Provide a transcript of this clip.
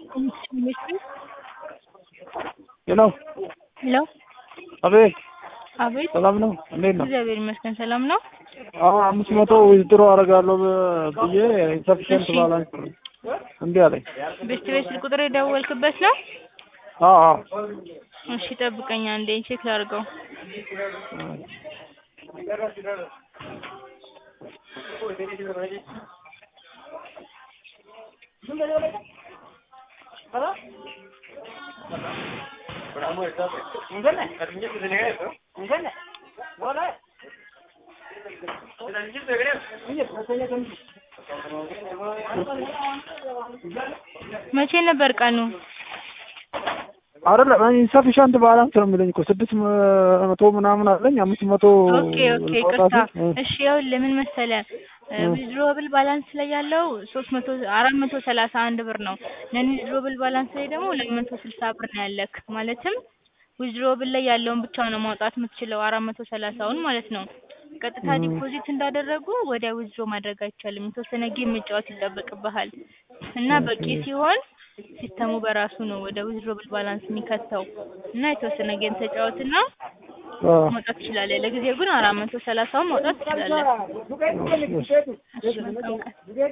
ሄሎ ሄሎ አቤት አቤት ሰላም ነው እንዴት ነው? እግዚአብሔር ይመስገን ሰላም ነው። አሁን አምስት መቶ ዊዝድሮ አደርጋለሁ ብዬ ኢንሰፊሽንት እሺ። ባላንስ እንዴ አለኝ። ቤስት ቤት ስልክ ቁጥር የደወልክበት ነው? አዎ አዎ እሺ ጠብቀኝ አንዴ ቼክ ላድርገው። መቼ ነበር ቀኑ? አይደለም ኢንሰፊሽንት ባላንስ ነው የሚለኝ እኮ ስድስት መቶ ምናምን አለኝ አምስት መቶ ኦኬ ኦኬ ልቆጣ ቅርታ። ሲል፣ እሺ ይኸውልህ ምን መሰለህ ዊዝድሮብል ባላንስ ላይ ያለው ሶስት መቶ አራት መቶ ሰላሳ አንድ ብር ነው። ነን ዊዝድሮብል ባላንስ ላይ ደግሞ ሁለት መቶ ስልሳ ብር ነው ያለክ። ማለትም ዊዝድሮብል ላይ ያለውን ብቻ ነው ማውጣት የምትችለው አራት መቶ ሰላሳውን ማለት ነው። ቀጥታ ም። ዲፖዚት እንዳደረጉ ወዲያ ዊዝድሮ ማድረግ አይቻልም። የተወሰነ ጌም መጫወት ይጠበቅብሃል እና በቂ ኦኬ። ሲሆን ሲስተሙ በራሱ ነው ወደ ዊዝድሮብል ባላንስ የሚከተው እና የተወሰነ ጌም ተጫወትና አዎ። ማውጣት ትችላለህ። ለጊዜው ግን አራት መቶ ሰላሳውን ማውጣት ትችላለህ። እሺ፣ እሺ። እሺ መልካም ቀን።